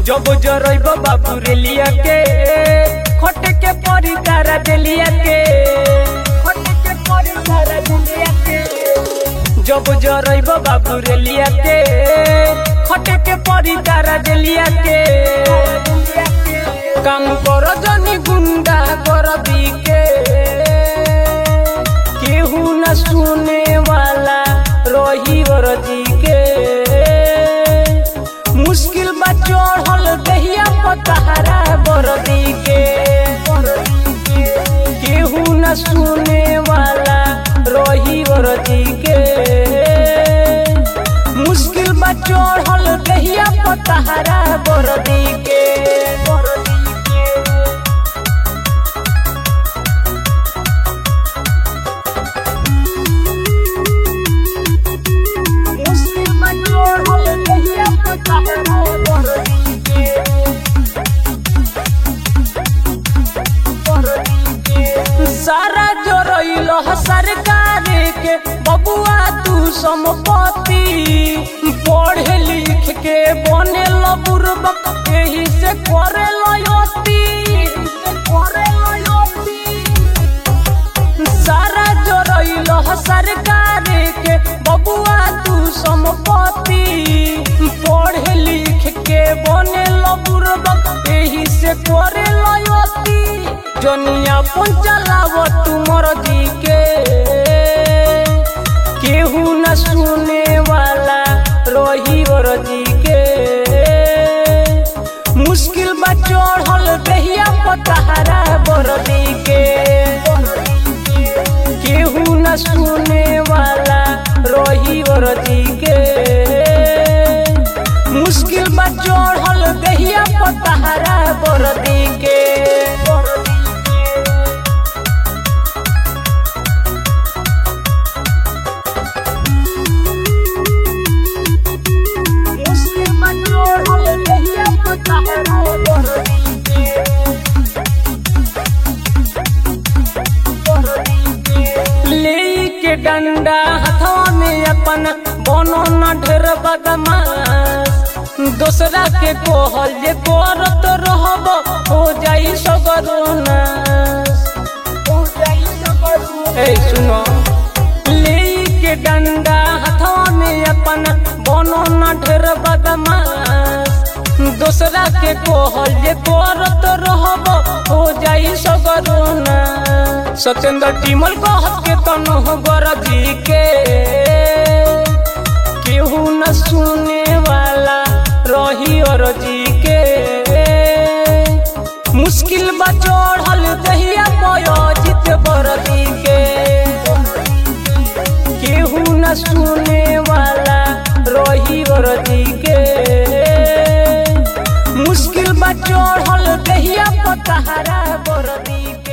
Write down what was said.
जब जरब बाबू रेलिया के खट के परी तारा देलिया के खट के परी तारा देलिया के जब जरब बाबू रेलिया के खट के परी तारा देलिया के काम कर जनी गुंडा कर के केहू न सुने वाला रही जी के मुश्किल बा चढ़ल दहिया पतहरा बरदी के केहू न सुने वाला रही जी के मुश्किल बा चढ़ल दहिया पतहरा बरदी के मुश्किल बा चढ़ल दहिया पतहरा बरदी के सारा जोरइल सरकार के बबुआ तू संपत्ति पढ़े लिख के बने बुर्बक यही से करे लयोती सारा जोरइल सरकार के बबुआ तू संपत्ति पढ़े लिख के बने बुर्बक यही से करे लयोती जनिया पंचलाव तुमर जी के केहू न सुने वाला रही जी के मुश्किल बा चढ़ल दहिया पतहरा बरदी के केहू न सुने वाला रही जी के मुश्किल बा चढ़ल दहिया पतहरा बरदी के मुश्किल बा चढ़ल दहिया पतहरा बरदी के ले के डंडा हथवा में अपन बनो न ढेर बदमाश दोसरा के कोहल जे करत रहब हो जाई सगरोनाश ए सुनो ले के डंडा हथवा में अपन बनो न ढेर बदमाश दोसरा के कोहल जे करत रहब हो जाई सगरोना सत्येंद्र टिमल कहत के तनो गरजी के केहू न सुने वाला रही जी के मुश्किल बा चढ़ल दहिया पयोजित बरदी के केहू न सुने वाला रही जी के मुश्किल बा चढ़ल दहिया पतहरा बरदी के